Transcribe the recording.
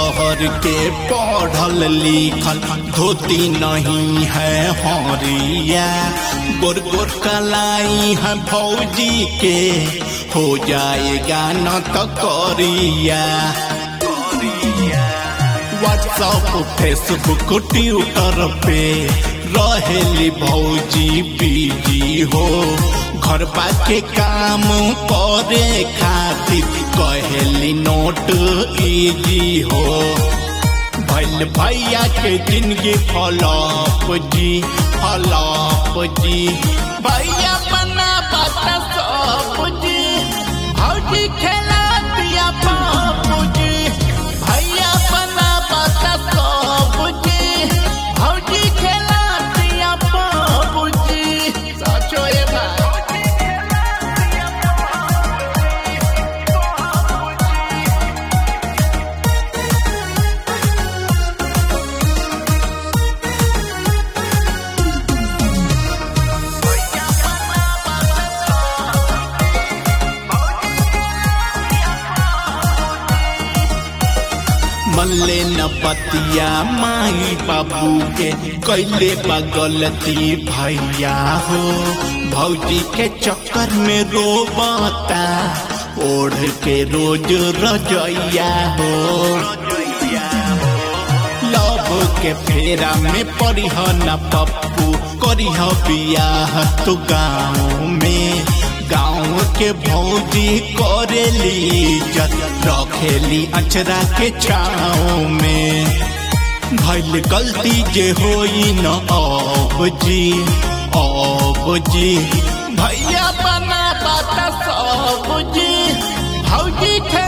शहर के पढ़ल लिखल धोती नहीं है हरिया गोर गोर कलाई है फौजी के हो जाएगा न तो करिया व्हाट्सअप फेसबुक ट्विटर पे रहेली भौजी बिजी हो घर के काम करे खातिर कहेली नोट इजी हो भैल भैया के जिंदगी फलप जी फलप जी भैया बना बात सब जी भौजी खेला दिया बापू जी भैया बना बात सब जी भौजी खेला दिया बापू जी सचो ये बात मल्ले न पतिया माई बाबू के कैले बगलती भैया हो भौजी के चक्कर में रोबता ओढ़ के रोज रजैया हो लव के फेरा में पड़िह न पप्पू करिह बियाह तू गाँव में गाँव के भौजी करेली इज्जत रखेली अचरा के छाँव में भैल गलती जे होई न अब जी अब जी भैया बना बात सब जी भौजी खे